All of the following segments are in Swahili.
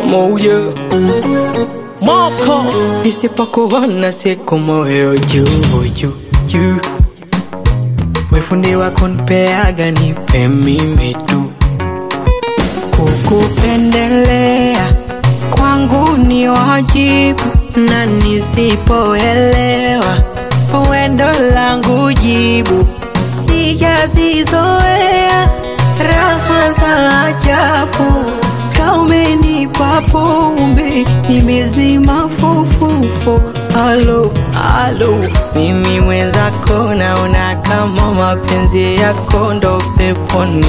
moyo moko nisipokuona siku moyo juu juu juu wefundi wako nipeaga nipe mimi tu kukupendelea kwangu ni wajibu na nisipoelewa wendo langu jibu sijazizoea raha za ajabu kaumenipa pombe nimezima fofofo alo alo mimi mwenzako naona kama mapenzi yako ndo peponi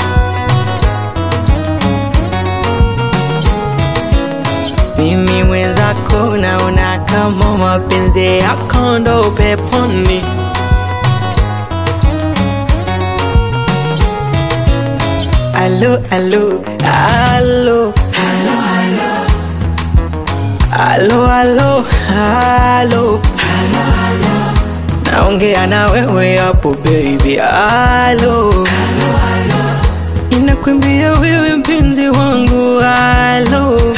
mimi mwenzako naona kama mapenzi yako ndo peponi alo alo alo alo alo alo naongea na wewe hapo baby alo inakwambia wewe mpenzi wangu alo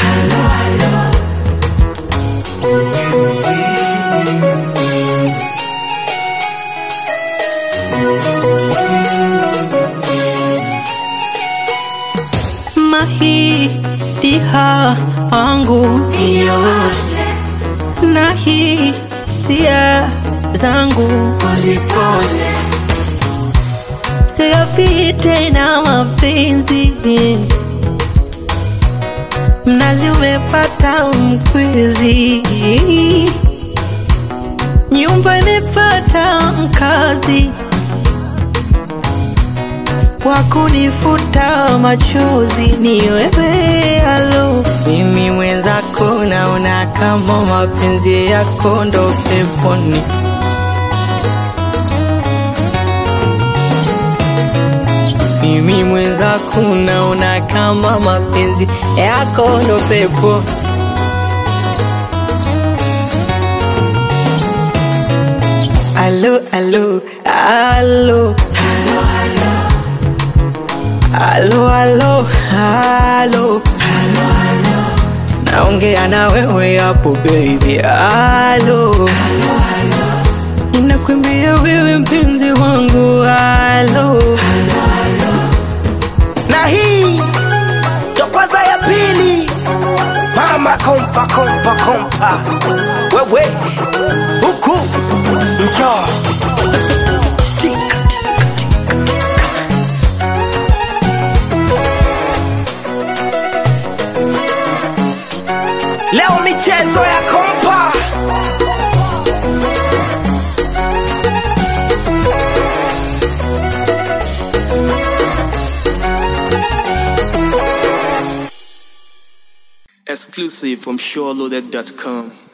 mahitiha wangu nioshe na hisia zangu uzipone sigafite na mapenzi mnazi umepata mkwizi nyumba imepata mkazi wakunifuta machozi ni wewe alo mimi mwenzako naona kama mapenzi yako ndo peponi mimi mwenzako naona kama mapenzi yako ndo pepo alo alo alo alo alo alo naongea na wewe hapo baby alo inakwambia wewe mpenzi wangu alo na hii ndo kwanza ya pili mama kompa kompa kompa wewe huku njoo leo michezo ya kompa Exclusive from SureLoaded.com.